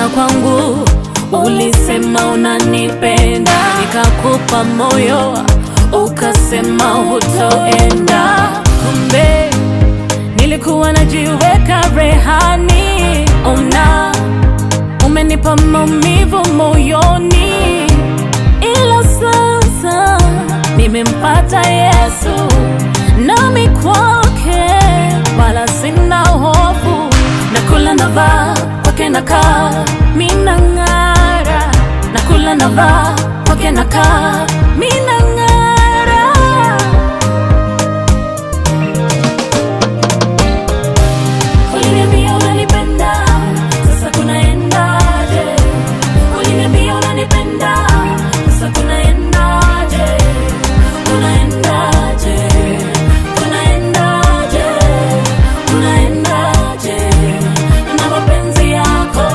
Ulipokuja kwangu ulisema unanipenda, nikakupa moyo ukasema hutoenda. Kumbe nilikuwa najiweka rehani, ona umenipa maumivu moyoni, ila sasa nimempata Yesu, nami kwake wala sina hofu, nakula navaa kwake nakaa, mina ng'ara, nakula navaa kwake nakaa, mina ng'ara. Uliniambia unanipenda, sasa kunaendaje? Uliniambia unanipenda, sasa kunaendaje? Kunaendaje? Kunaendaje? Kunaendaje na mapenzi yako?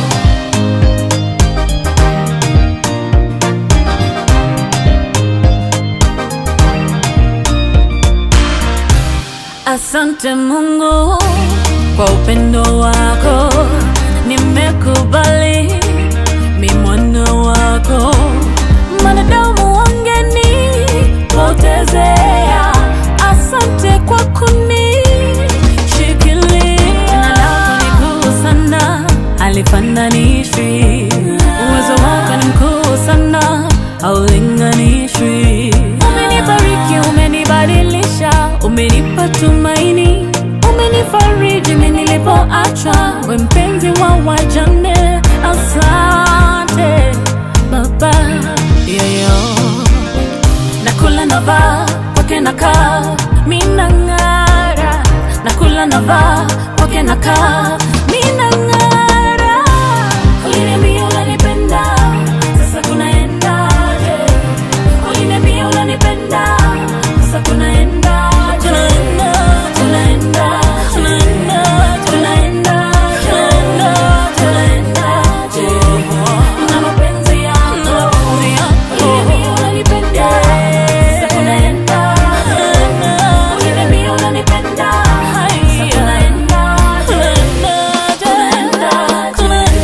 Asante Mungu kwa upendo wako, nimekubali mi mwana wako. Mwanadamu wangenipotezea, asante kwa kunishikilia. Jina lako ni kuu sana, halifananishwi. Uwezo wako ni mkuu sana, haulinganishwi. Umenibariki, umenibadilisha, umenipa tumaini, umenifariji mimi nilipoachwa, we mpenzi wa wajane. Asante Baba, yoyo nakula navaa kwake nakaa, mina ng'ara, nakula navaa kwake nakaa, mina ng'ara. Uliniambia unanipenda, sasa kunaendaje? Uliniambia unanipenda, sasa kunaendaje? Kunaenda, kunaenda, kunaenda, kunaenda, kunaendaje? Na mapenzi yako, uliniambia unanipenda, sasa kunaenda. Uliniambia unanipenda, sasa kunaendaje? Kunaendaje?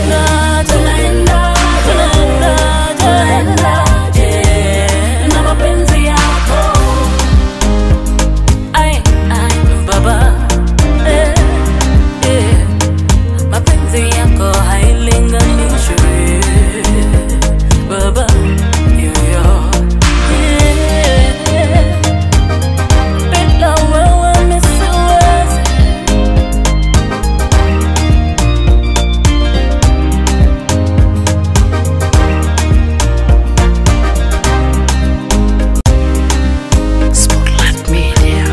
Kunaenda, kunaendaje? Na mapenzi yako Ay, ay, baba, eh, eh, mapenzi yako hailinganishwi baba, yoyo, eh, bila wewe mi siwezi. Spotlight Media.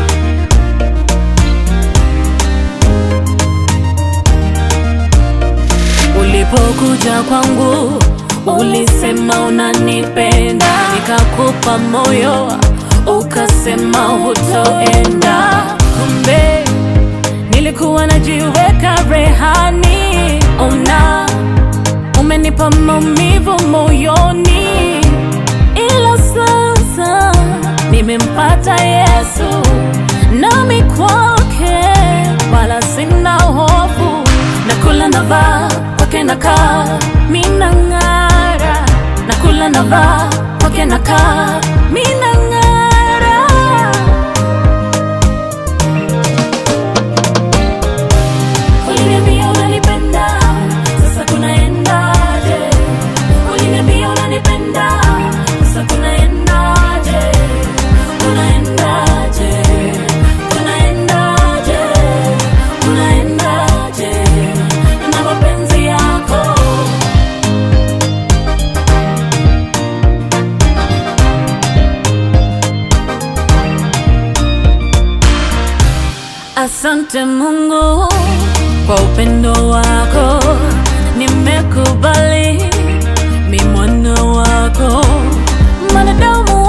Ulipokuja kwangu ulisema unanipenda, nikakupa moyo ukasema hutoenda. Kumbe nilikuwa najiweka rehani, ona umenipa maumivu moyoni, ila sasa nimempata Yesu, nami kwake wala sina hofu, nakula navaa kwake nakaa, mina ng'ara, nakula navaa kwake nakaa, mina ng'ara. Uliniambia unanipenda, sasa kunaendaje? Uliniambia unanipenda, sasa kunaendaje? Kunaendaje? Kunaendaje? Kunaendaje na mapenzi yako? Asante Mungu kwa upendo wako, nimekubali mi mwana wako. Mwanadamu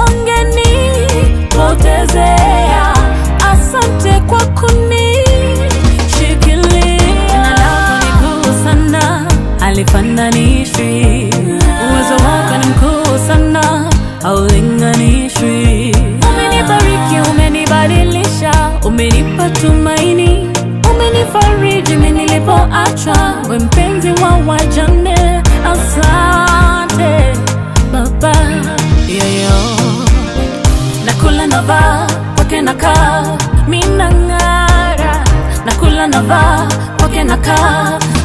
wangenipotezea, asante kwa kunishikilia. Jina lako ni kuu sana, halifananishwi. Uwezo wako ni mkuu sana, haulinganishwi. Umenibariki, umenibadilisha, umenipa tumaini, umenifariji mimi nilipoachwa, we mpenzi wa wajane. navaa kwake nakaa, mi nang'ara, nakula navaa kwake nakaa